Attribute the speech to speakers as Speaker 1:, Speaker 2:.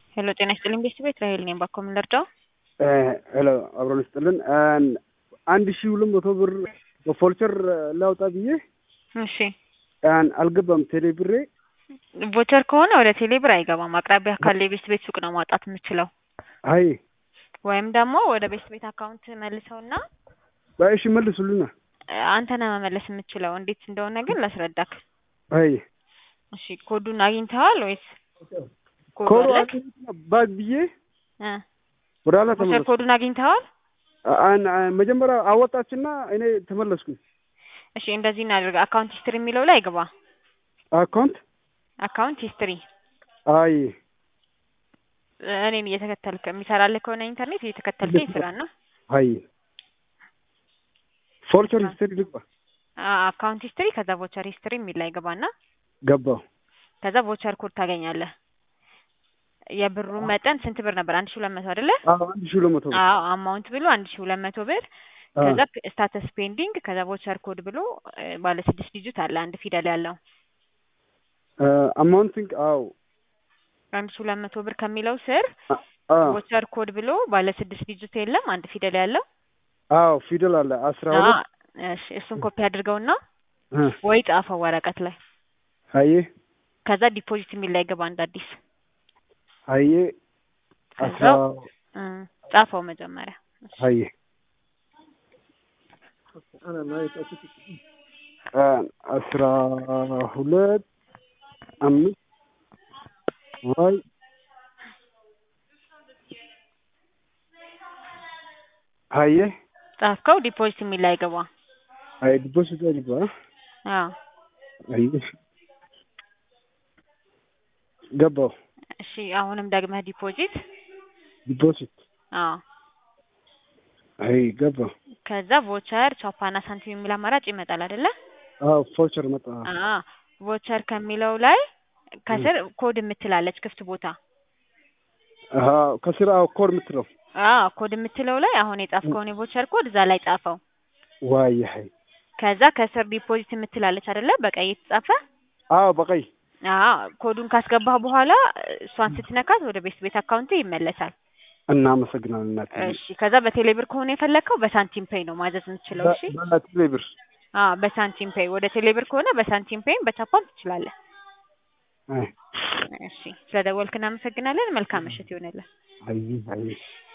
Speaker 1: ሄሎ ጤና ይስጥልኝ ቤተሰብ ራሄል ነኝ። ባኮ ምን ልርዳው?
Speaker 2: ሄሎ አብሮን ይስጥልን። አንድ ሺህ ሁለት መቶ ብር በፎልቸር ላውጣ ብዬ
Speaker 1: እሺ
Speaker 2: አልገባም። ቴሌ ብሬ
Speaker 1: ቮቸር ከሆነ ወደ ቴሌ ብር አይገባም። አቅራቢያ ካለ የቤት ቤት ሱቅ ነው ማውጣት የምችለው፣
Speaker 2: አይ
Speaker 1: ወይም ደግሞ ወደ ቤት ቤት አካውንት መልሰውና
Speaker 2: እሺ መልሱልና።
Speaker 1: አንተ ነህ መመለስ የምችለው። እንዴት እንደሆነ ግን ላስረዳክ።
Speaker 2: አይ
Speaker 1: እሺ ኮዱን አግኝተዋል ወይስ ኮዱ
Speaker 2: ኮሮ
Speaker 1: አለክ?
Speaker 2: ባግ ብዬ
Speaker 1: እ
Speaker 2: ወደ ኋላ
Speaker 1: ቮቸር
Speaker 2: ተመለስኩ።
Speaker 1: ኮዱን አግኝተዋል?
Speaker 2: አን- አ- መጀመሪያ አወጣችና እኔ ተመለስኩኝ።
Speaker 1: እሺ እንደዚህ እናድርግ። አካውንት ሂስትሪ የሚለው ላይ ግባ።
Speaker 2: አካውንት
Speaker 1: አካውንት ሂስትሪ
Speaker 2: አይ
Speaker 1: እኔን እየተከተልክ የሚሰራልህ ከሆነ ኢንተርኔት እየተከተልከኝ ስራ ነው።
Speaker 2: አይ ፎልቸር ሂስትሪ ልግባ
Speaker 1: አካውንት ሂስትሪ ከዛ ቮቸር ሂስትሪ የሚል ላይ ግባና
Speaker 2: ገባሁ።
Speaker 1: ከዛ ቮቸር ኮድ ታገኛለህ። የብሩ መጠን ስንት ብር ነበር? አንድ ሺህ ሁለት መቶ አይደለ?
Speaker 2: አዎ አንድ ሺህ ሁለት መቶ ብር
Speaker 1: አዎ አማውንት ብሎ አንድ ሺህ ሁለት መቶ ብር
Speaker 2: አ፣
Speaker 1: ከዛ ስታተስ ፔንዲንግ ከዛ ቮቸር ኮድ ብሎ እ፣ ባለ ስድስት ዲጂት አለ አንድ ፊደል ያለው
Speaker 2: አ፣ አማውንቲንግ አዎ
Speaker 1: አንድ ሺህ ሁለት መቶ ብር ከሚለው ስር
Speaker 2: አ፣ አ፣
Speaker 1: ቮቸር ኮድ ብሎ ባለ ስድስት ዲጂት የለም አንድ ፊደል ያለው
Speaker 2: አዎ ፊደል አለ አስራ
Speaker 1: አ፣
Speaker 2: ሁለት
Speaker 1: እሺ እሱን ኮፒ አድርገውና
Speaker 2: አ፣
Speaker 1: ወይ ጻፈው ወረቀት ላይ
Speaker 2: አየ
Speaker 1: ከዛ ዲፖዚት የሚል ላይ ገባ እንደ አዲስ
Speaker 2: አየ አስራ
Speaker 1: ከዛው እ፣ ጻፈው መጀመሪያ እሺ።
Speaker 2: አየ አ፣ አስራ ሁለት አምስት ዋይ አየ
Speaker 1: ጻፍከው ዲፖዚት የሚል ላይ ገባ
Speaker 2: አይ ዲፖዚት አድርጓ
Speaker 1: አዎ
Speaker 2: አይ ገባሁ
Speaker 1: እሺ አሁንም ደግመህ ዲፖዚት
Speaker 2: ዲፖዚት
Speaker 1: አዎ
Speaker 2: አይ ገባሁ
Speaker 1: ከዛ ቮቸር ቻፓና ሳንቲም የሚል አማራጭ ይመጣል አይደለ?
Speaker 2: አዎ ፎልቸር መጣ
Speaker 1: አዎ ቮቸር ከሚለው ላይ ከስር ኮድ የምትላለች ክፍት ቦታ
Speaker 2: አዎ ከስራ አዎ ኮድ የምትለው
Speaker 1: አዎ ኮድ የምትለው ላይ አሁን የጻፍከውን የቮቸር ኮድ እዛ ላይ ጻፈው።
Speaker 2: ዋይ ሀይ
Speaker 1: ከዛ ከስር ዲፖዚት የምትላለች አይደለ? በቀይ የተጻፈ
Speaker 2: አዎ በቀይ
Speaker 1: አዎ ኮዱን ካስገባህ በኋላ እሷን ስትነካት ወደ ቤት ቤት አካውንት ይመለሳል።
Speaker 2: እናመሰግናለን እናቴ
Speaker 1: እሺ ከዛ በቴሌብር ከሆነ የፈለግከው በሳንቲም ፔይ ነው ማዘዝ የምትችለው። እሺ
Speaker 2: በቴሌ ብር
Speaker 1: አዎ በሳንቲም ፔይ ወደ ቴሌብር ከሆነ በሳንቲም ፔይም በቻፓም ትችላለህ።
Speaker 2: አይ
Speaker 1: እሺ ስለደወልክ እናመሰግናለን። መልካም ምሽት ይሆንልን።
Speaker 2: አይ አይ